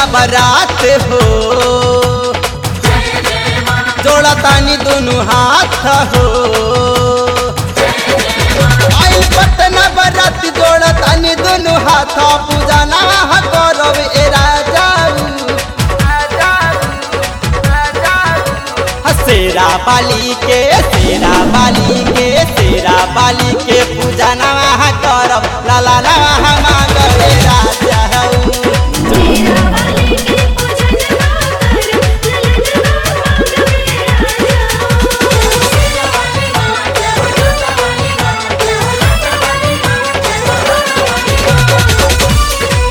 नवरात हो जोड़ा तानी दोनों हाथ हो आइल पट नवरात जोड़ा तानी दोनों हाथ पूजा ना करब ए राजाऊ शेरा बाली के शेरा बाली के शेरा बाली के पूजा नवा करब लाला नवा मांगब ए राजाऊ तेरा वाली के पूजन ना कर ललन ना मांगवे राजा तेरा वाली मां तेरा वाली मां तेरा वाली मां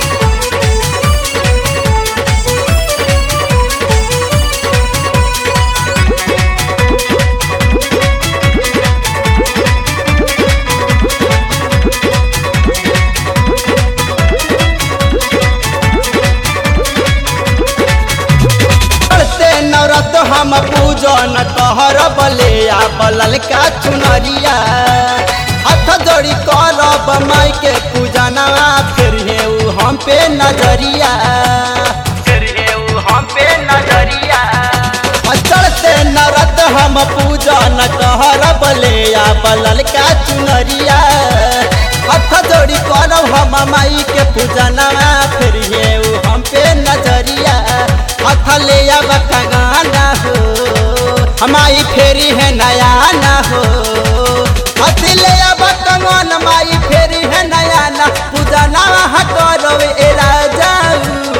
करते नवरत हम पूजन कहर बले आ बलल का चुनरिया हाथ जोड़ी करब माई के पूजनवा फिर हे उ हम पे नजरिया फिर हे उ हम पे नजरिया चढ़ते नवरत हम पूजन कहर बले आ बलल का चुनरिया हाथ जोड़ी करब हम माई के पूजनवा फिर हे उ हम पे नजरिया हाथ ले अब कंगाना हो हमारी फेरी है नया ना हो हाथ ले अब कंगन माई फेरी है नया ना पूजा ना करो ए राजाऊ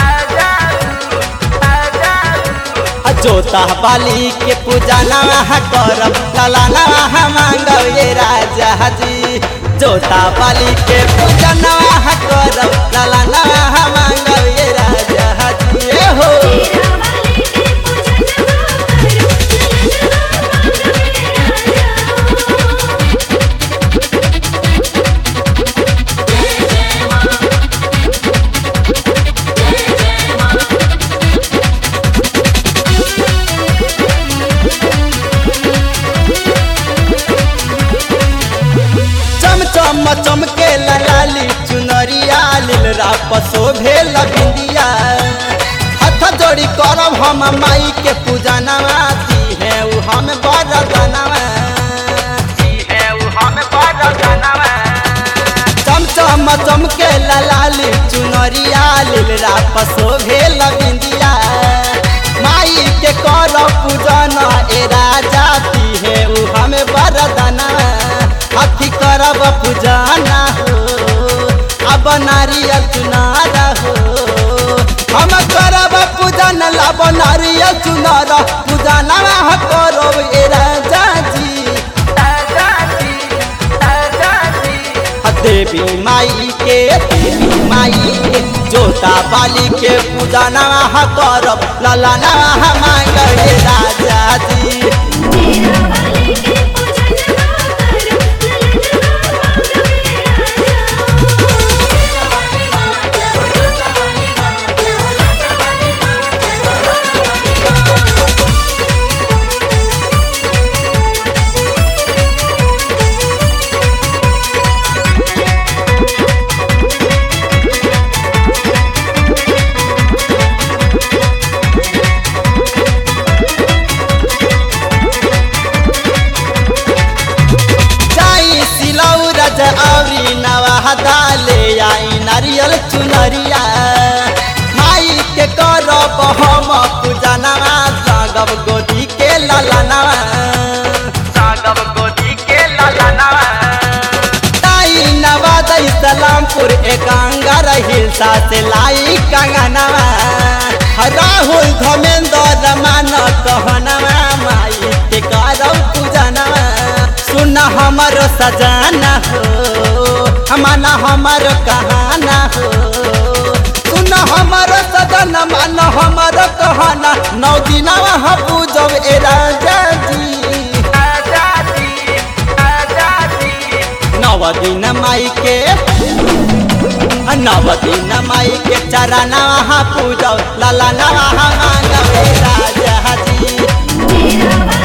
जोता बाली के पूजा नवा करब लाला नवा मांगब ये राजा जी जोता बाली के पूजा नवा करब लाला नवा मांगब ये राजा जी ए हो तेरा वाली के पूजन ना कर ललन ना मांगवे राजा चम चम चमके लाली चुनरिया लील राप शोभे बिंदिया हाथ जोड़ी करब हम माई के पूजा नवाती है उ हम बरदनवा चम चम चमके लाली चुनरिया लील राप शोभे बिंदिया माई के कर पूजन ए राजाती है उ हम बरदनवा हाथी करब पूजना हो अब नारियल चुनारा हो हम करब पूजन लब नारियल चुनारा पूजना करब ए राजा जी देवी माई के देवी माई के जोता बाली के पूजा नवा करब लाला नवा मांगब ए राजा जी तेरा वाली के पूजन ना कर ललन ना मांगवे राजा तेरा वाली मां तेरा वाली मां तेरा वाली मां जाई सिलौ रज औरी नवा दाले आई नारियल चुनरिया माई के करब हम पूजा नवा सागब गोदी के ललनवा सागब गोदी के ललनवा ताई नवा दई सलामपुर एकांगर हिलसा से लाई कंगनवा राहुल धमेंद्र मान कहनवा माई के करब पूजनवा सुन हमर सजाना हो हमाना हमर कहाना हो सुन हमर सजन मान हमर कहना नौ दिनवा हम पूजब ए राजा जी नव दिन माई के नव दिन माई के चरणवा पूजब लाला नवा मांगब ए राजा जी तेरा